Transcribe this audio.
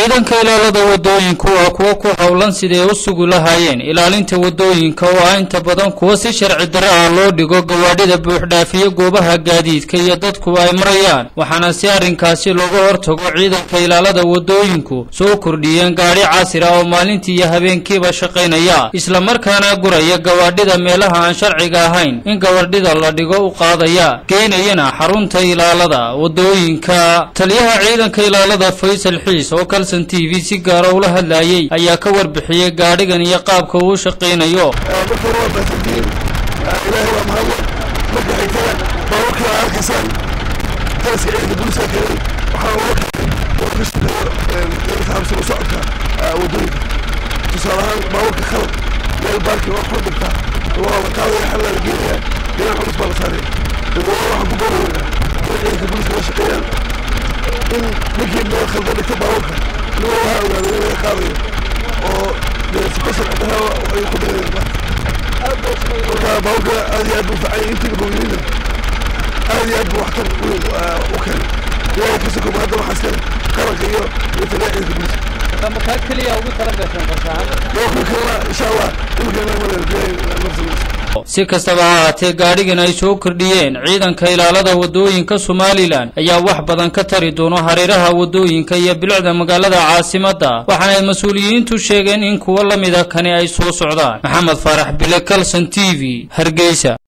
ciidanka ilaalada wadooyinku waa kuwo ku howlan siday u sugi lahaayeen ilaalinta wadooyinka oo ah inta badan kuwa si sharci darro ah loo dhigo gawaadhida buuxdhaafiya goobaha gaadiidka iyo dadku ay marayaan waxaana si arrinkaasi looga hortago ciidanka ilaalada wadooyinku soo kordhiyeen gaadhi casir ah oo maalintii iyo habeenkiiba shaqaynaya islamarkaana guraya gawaadhida meelaha aan sharciga ahayn in gawadhida la dhigo u qaadaya geynayana xarunta ilaalada wadooyinka taliyaha ciidanka ilaalada faysal xiis oo kalson t v si gaara ula hadlayay ayaa ka warbixiyey gaadhigan iyo qaabka uu shaqaynayo marka hore waa baasantihiin ilaahay waa mahadle marka xigtada baabuurka aa arkaysaan taraska ciidanka booliska keenay waxaa uga keenay oo ka shaqeeyo dadka habsi u socodka wadooyinka tusaale ahaan baabuurka khalad meel baarki oo xor dhigta waa la qaadaya xal la geenaya dhinac culus baa la saaraya dadweyne waxaan ku boorayaa in ciidanka booliska la shaqeeyaan in ninkii meel khaldan dhigta baabuurka nin waxaa ogaaday in laga qaadayo oo sukasar cidhaha ay ku dhigayaan marka baabuurka aad iyo aad buu fican intii gobiyeyna aad iyo aad buu waxtar u keenay ilaahay ka sokoba hadda waxaa iskale qaranka iyo iyo taliya ciidanka booliska markaa keliya ugu talagashan qorshahaan baabuurka kalena insha allah imikana malaa nafsamaysa si kastaba ha ahaatee gaadhigan ay soo kordhiyeen ciidanka ilaalada wadooyinka somalilan ayaa wax badan ka tari doono hareeraha wadooyinka iyo bilicda magaalada caasimadda waxaana mas-uuliyiintu sheegeen in kuwo la mida kani ay soo socdaan maxamed faarax bile kalson t v hargeysa